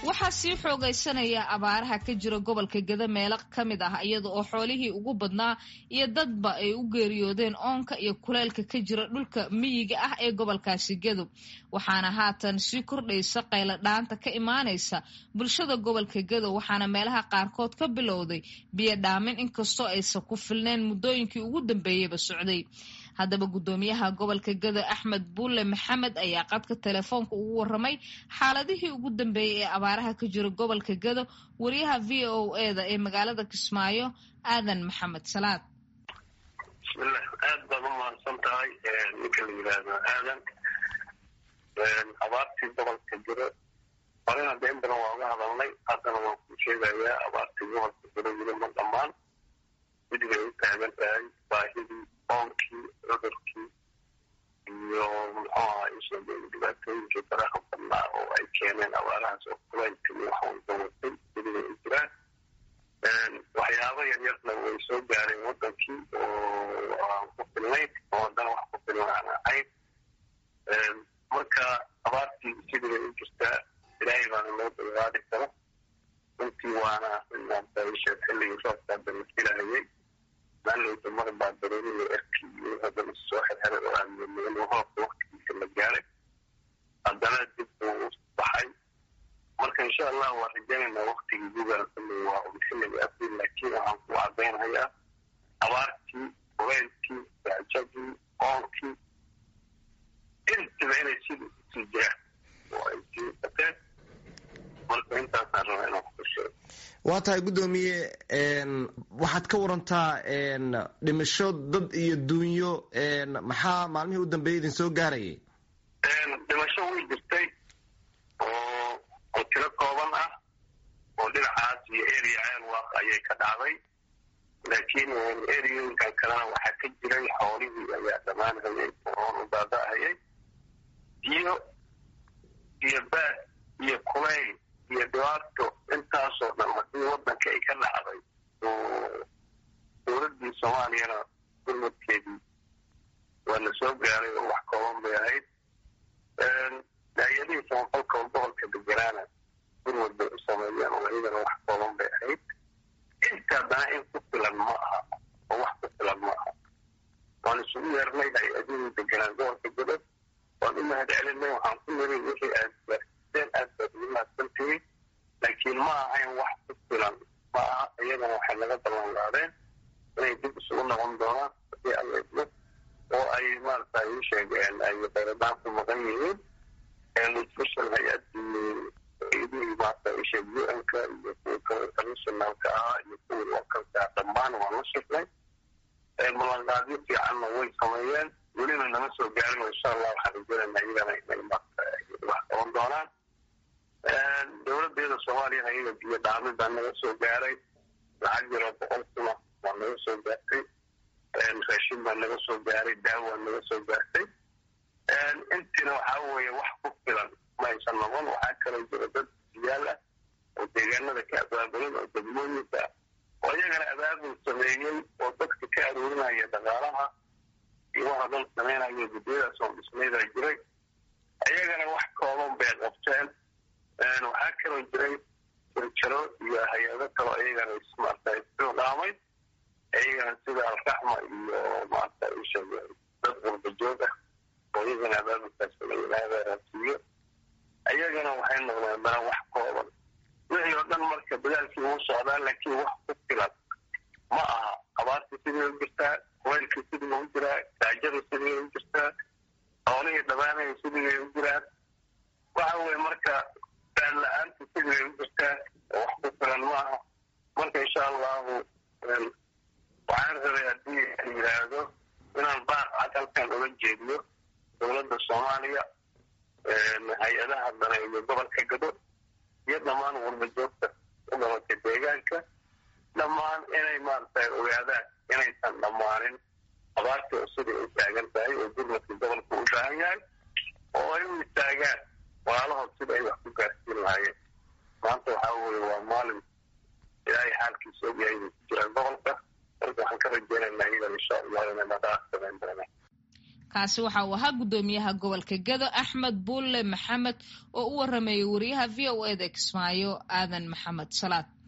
waxaa sii xoogaysanaya abaaraha ka jira gobolka geda meelo ka mid ah iyada oo xoolihii ugu badnaa iyo dadba ay u geeriyoodeen oonka iyo kuleylka ka jira dhulka miyiga ah ee gobolkaasi gedo waxaana haatan sii kordhaysa qaylo dhaanta ka imaanaysa bulshada gobolka gedo waxaana meelaha qaarkood ka bilowday biyo dhaamin inkastoo aysan ku filneen muddooyinkii ugu dambeeyeyba socday haddaba guddoomiyaha gobolka gedo axmed buulle maxamed ayaa qadka telefoonka ugu waramay xaaladihii ugu dambeeyey ee abaaraha ka jira gobolka gedo wariyaha v o eda ee magaalada kismaayo aadan maxamed salaad bismillah aad baad u mahadsan tahay ninka la yidhaahdo aadan abaartii gobolka jiro horena dee in badan waa uga hadalnay haddana waan ku sheegayaa abaartii gobolka jiro weli ma dhammaan midigay u taagan tahay baahidii oonkii cudurkii iyo muxuu aha isheege dhibaatooyinkii faraha badnaa oo ay keeneen abaarahaas oo kulaylka iyo wax walba watay midigay u jiraan waxyaabo yaryarna way soo gaareen wadankii oo aan ku filnayn oo haddana wax ku filan aan ahayn marka abaartii sidigay u jirtaa ilaahay baana loo dulqaadi karo runtii waana inaadashe xilligii roobkaa dalafilaayay maalowda mar baa daruuriyo erki iyo haddana soo xirxiray oo aan yeelin roobka waktigiisa la gaaray haddana dib uu u baxay marka insha allah waa rajaynaynaa waktigii gugaan xilli waa un xilliga abriil laakiin waxaan ku cadaynayaa abaartii kuleylkii gaajadii oonkii intiba inay sida usii jiraan oo ay sii bateen marka intaasaan rabaa inaan ku sheego waa tahay guddoomiye waxaad ka warantaa dhimasho dad iyo duunyo maxaa maalmihii u dambeeyay idin soo gaarayay dhimasho way jirtay oo oo tiro kooban ah oo dhinacaas iyo area ceelwaaq ayay ka dhacday laakiin eriyooyinkan kalena waxaa ka jiray xoolihii ayaa dhammaanhayay oon u daada'hayay iyo iyo baad iyo kulayl iyo dhibaato intaasoo dhan haddii waddanka ay ka dhacday oo dowladdii soomaaliyana gurmadkeedii waa la soo gaaray oo wax kooban bay ahayd hay-adihii samafalka oo gobolka deganaana gurmad bay u sameeyeen oo iyadana wax kooban bay ahayd inta haddana in ku filan ma aha oo wax ku filan ma aha waan isugu yeernay hay-adihii deganaan gobolka godod waan u mahad celinay waxaan ku niri wixii aad gaarsiiseen aad baad ugu mahadsantihiin laakiin ma ahayn wax ku filan ma aha iyagana waxay naga ballan qaadeen inay dib isugu noqon doonaan hadii alla idmo oo ay maarata ii sheegeen ay khayradaan ku maqan yihiin special hay-adii idihii maarata ii sheeg u-n-ka iyo kuwa kale internationalka ahaa iyo kuwii localka dhammaan waan la shirnay ballanqaadyo fiicanna way sameeyeen welina nama soo gaarin oo insha allah waxaan rajeynayna iyagana inay maarata wax qaban doonaan dowladdeeda soomaaliyana iyaga biyo dhaamin baa naga soo gaaray lacag yaroo boqol kuna waa naga soo gaartay raashin baa naga soo gaaray daawaa naga soo gaartay intiina waxaa weeye wax ku filan ma aysan noqon waxaa kaloo jira dad siyaal ah oo deegaanada ka abaabulan oo degmooyinka oo iyagana abaabul sameeyey oo dadka ka aruurinaya dhaqaalaha iyo waxa dhan sameynaya guddiyadaas oo dhismaydaa jiray iyagana wax kooban bay qabteen waxaa kaloo jiray jirjaro iyo hay-ado kaloo iyagana ismaarta isoo dhaamay iyagana sida alraxma iyo maarata isheeg dad qurbajoog ah oo iyagana abaabulkaas layihaahdaasiiyo iyagana waxay noqdeen dana wax kooban wixii oo dhan marka dadaalkii uu socdaa laakiin wax ku filan ma aha abaartii sidii u jirtaa kuleylkii sidii u jiraa gaajada sidii u jirtaa xoolihii dhamaanaya sidii u jiraan waxa weye marka daan la-aanta sidii u jirtaa oo wax ku filan ma aha marka insha allahu waxaan rabay haddii la yidhaahdo inaan baaq cad halkan uga jeediyo dowladda soomaaliya hay-adaha dana iyo gobolka gado iyo dhammaan warbajoogta u dhalatay deegaanka dhammaan inay maarata ogaadaan inaysan dhammaanin abaartii oo siday u taagan tahay oo gurmadka gobolka u baahan yahay oo ay u istaagaan walaalahood sida ay wax ku gaarsiin lahaayeen maanta waxaa weye waa maalin ilaahay xaalkiisa ogyahay inay ku jiraan gobolka marka waxaan ka rajeynaynaa iyadan insha allah inay dhaqaaq samayn doonaan kaasi waxa uu ahaa guddoomiyaha gobolka gado axmed buulle maxamed oo u waramayay wariyaha v o eda kismaayo aadan maxamed salaad